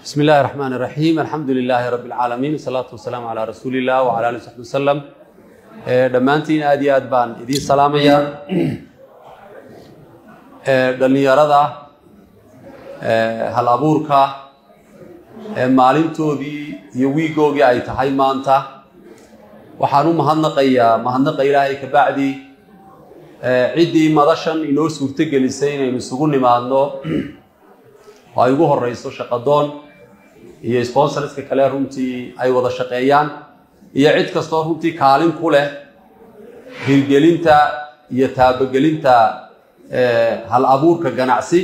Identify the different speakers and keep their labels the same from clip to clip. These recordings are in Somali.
Speaker 1: بسم الله الرحمن الرحيم الحمد لله رب العالمين والصلاة والسلام على رسول الله وعلى آله وصحبه وسلم dhammaantiin aad iyo aad baan idiin salaamayaa dhallinyarada hal abuurka maalintoodii iyo wiigoogii ay tahay maanta waxaan u mahadnaqayaa mahadnaqa ilaahay ka bacdi ciddii madashan inoo suurtogelisay inaynu isugu nimaadno oo ay ugu horeyso shaqadoon iyo sponsorska kale runtii ay wada shaqeeyaan iyo cid kastoo runtii kaalin ku leh hirgelinta iyo taabagelinta hal abuurka ganacsi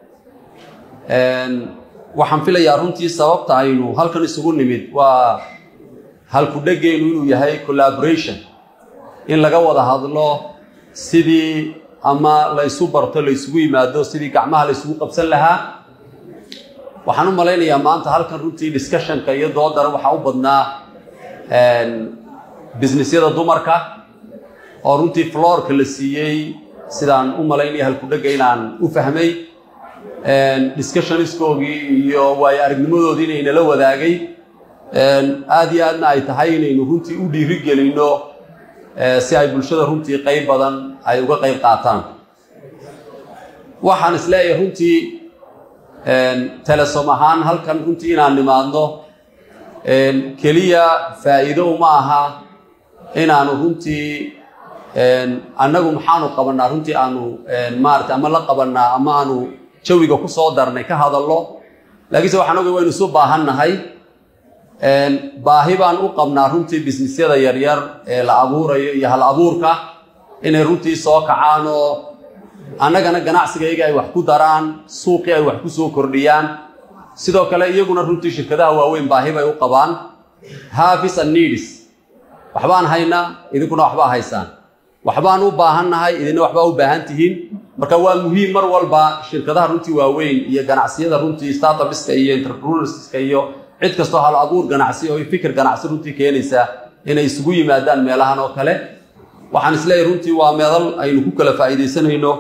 Speaker 1: waxaan filayaa runtii sababta aynu halkan isugu nimid waa halku-dheggeenu inuu yahay collaboration in laga wada hadlo sidii ama la ysu barto la ysugu yimaado sidii gacmaha la ysugu qabsan lahaa waxaan u malaynayaa maanta halkan runtii discussionka iyo doodara waxaa u badnaa businessyada dumarka oo runtii floorka la siiyey sidaan u malaynaya halku-dhegga inaan u fahmay discussionskoogii iyo waayo aragnimadoodii inaynala wadaagay aada iyo aadna ay tahay inaynu runtii u dhiiri gelinno si ay bulshada runtii qayb badan ay uga qayb qaataan waxaan isleeyahay runtii telesom ahaan halkan runtii inaan nimaadno keliya faa'iido uma aha inaanu runtii annagu maxaanu qabanaa runtii aanu maarata ama la qabanaa ama aanu jawiga ku soo darnay ka hadallo laakiinse waxaan ogay waynu isu baahannahay baahi baan u qabnaa runtii businessyada yaryar ee la abuurayo iyo hal abuurka inay runtii soo kacaan oo annagana ganacsigayga ay wax ku daraan suuqii ay wax ku soo kordhiyaan sidoo kale iyaguna runtii shirkadaha waaweyn baahi bay u qabaan havis and needs waxbaan haynaa idinkuna waxbaa haysaan waxbaan u baahannahay idinna waxbaa u baahan tihiin marka waa muhiim mar walba shirkadaha runtii waaweyn iyo ganacsiyada runtii startupiska iyo entrepreneurska iyo cid kastoo hal abuur ganacsi oo fikir ganacsi runtii keenaysa inay isugu yimaadaan meelahan oo kale waxaan isleeyahay runtii waa meedal aynu ku kala faa'iidaysanayno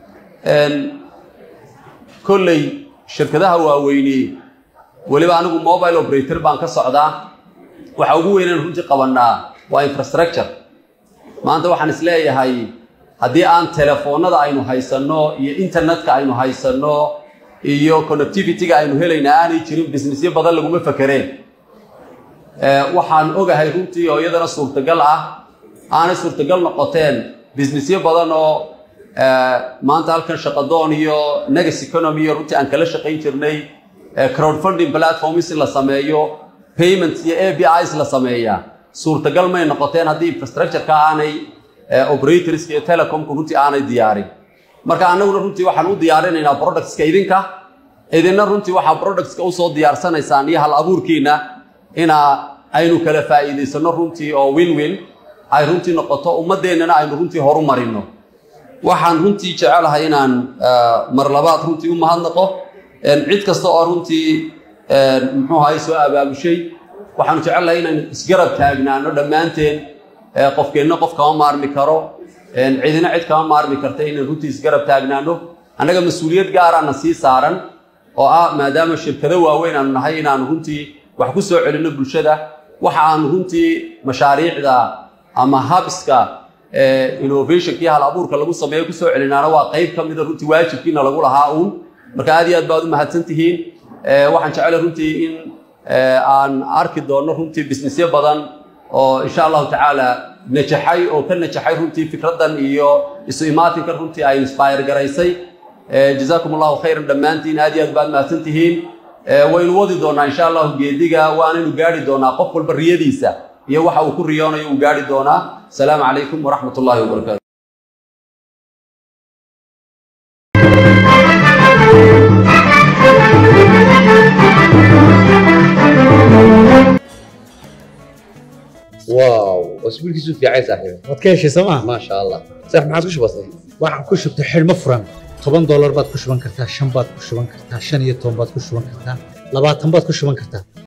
Speaker 1: kolley shirkadaha waaweyni weliba anigu mobile operator baan ka socdaa waxa ugu weynaan runtii qabanaa waa infrastructure maanta waxaan isleeyahay haddii aan telefoonada aynu haysanno iyo internetka aynu haysanno iyo connectivity-ga aynu helayna aanay jirin businessyo badan laguma fakereen waxaan ogahay runtii oo iyadana suurtagal ah aanay suurtagal noqoteen businessyo badan oo maanta halkan shaqadoon iyo negas economy iyo runtii aan kala shaqayn jirnay crowdfunding platforms in la sameeyo payments iyo a b is la sameeyaa suurtagal may noqoteen haddii infrastructureka aanay operatorska iyo telecomka runtii aanay diyaarin marka annaguna runtii waxaan u diyaarinaynaa productska idinka idinna runtii waxaa productska usoo diyaarsanaysaan iyo hal abuurkiina inaa aynu kala faa'iidaysano runtii oo win win ay runtii noqoto ummaddeennana aynu runtii horu marino waxaan runtii jecelahay inaan mar labaad runtii u mahadnaqo cid kasta oo runtii muxuu ahay soo abaabushay waxaanu jecelnahay inaan isgarab taagnaano dhammaanteen qofkeenna qof kama maarmi karo cidina cid kama maarmi karta inaan runtii isgarab taagnaano annaga mas-uuliyad gaaraana sii saaran oo ah maadaama shirkado waaweyn aanu nahay inaanu runtii wax ku soo celinno bulshada waxa aanu runtii mashaariicda ama habiska innovationkii hal abuurka lagu sameeyo kusoo celinaana waa qayb ka mida runtii waajibkiina lagu lahaa uun marka aad iyo aad baad u mahadsan tihiin waxaan jeclay runtii in aan arki doonno runtii businessyo badan oo insha allahu tacaala najaxay oo ka najaxay runtii fikraddan iyo isu imaatinka runtii ay inspire garaysay jazaakum allahu khayran dhammaantiin aad iyo aad baad mahadsan tihiin waynu wadi doonaa insha allahu geediga waanaynu gaari doonaa qof walba riyadiisa iyo waxa uu ku riyoonayo uu gaari doonaa asalaamu calaykum waraxmat ullahi wabarakaatu
Speaker 2: واو اسبوع كيسو في عايز صاحبي
Speaker 3: waad ka heshay sooma
Speaker 2: ما شاء الله صح ما عاد وش بصير
Speaker 3: waxaan ku shubtay xidhmo furan toban doolar baad ku shuban kartaa shan baad ku shuban kartaa shan iyo toban baad ku shuban kartaa labaatan baad ku shuban kartaa